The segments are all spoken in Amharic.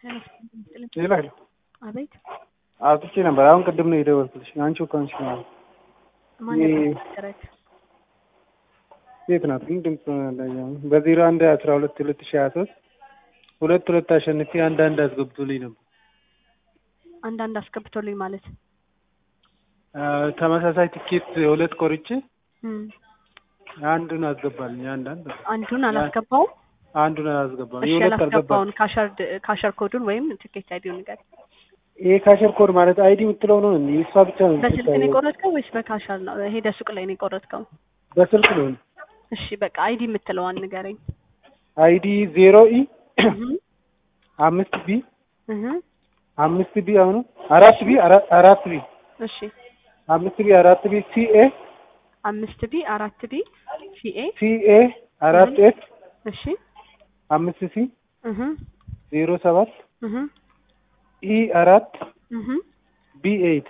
ሌላ አቤት አውጥቼ ነበር። አሁን ቅድም ነው የደወልኩልሽ። አንቺው ከሆንሽ ነው። ማን ያናገረክ? የት ናት ግን ድምፅ በዜሮ አንድ አስራ ሁለት ሁለት ሺህ ሀያ ሶስት ሁለት ሁለት አሸንፌ አንድ አንድ አስገብቶልኝ ነበር። አንዳንድ አስገብቶልኝ ማለት ተመሳሳይ ትኬት ሁለት ቆርጬ እም፣ አንዱን አስገባልኝ። አንድ አንድ አንዱን አላስገባውም። አንዱን አላስገባም። እሺ የሁለት አልገባም። ያላስገባውን ካሸር ካሸር ኮዱን ወይም ትኬት አይዲውን ንገር። ይሄ ካሸር ኮድ ማለት አይዲ የምትለው ነው እንዴ? እሷ ብቻ ነው በስልክ ነው የምትታየው። የቆረጥከው ወይስ በካሸር ነው? ሄደ ሱቅ ላይ ነው የቆረጥከው? በስልክ ነው። እሺ በቃ አይዲ የምትለዋን ንገረኝ። አይዲ ዜሮ ኢ እህ አምስት ቢ እህ አምስት ቢ አሁኑ አራት ቢ አራ- አራት ቢ እሺ አምስት ቢ አራት ቢ ሲኤ አምስት ቢ አራት ቢ ሲኤ ሲኤ አራት ኤፍ እሺ አምስት ሲ እህ ዜሮ ሰባት እህ ኢ አራት እህ ቢ ኤይት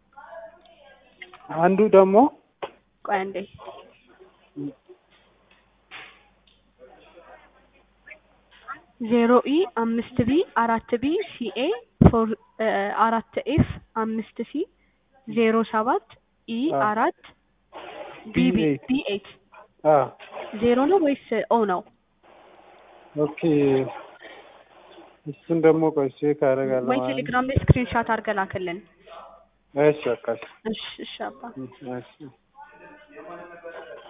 አንዱ ደግሞ ቆይ አንዴ ዜሮ ኢ አምስት ቢ አራት ቢ ሲኤ ፎር አራት ኤፍ አምስት ሲ ዜሮ ሰባት ኢ አዎ። አራት ቢ ቢ B8 ቢ ኤይት አ ዜሮ ነው ወይስ ኦ ነው? ኦኬ እሱን ደግሞ ቆይ ቼክ አደርጋለሁ ወይ ማለት ነው። ቴሌግራም ላይ ስክሪንሻት አድርገህ ላክልን። እሺ በቃ እሺ እሺ እሺ አባ እሺ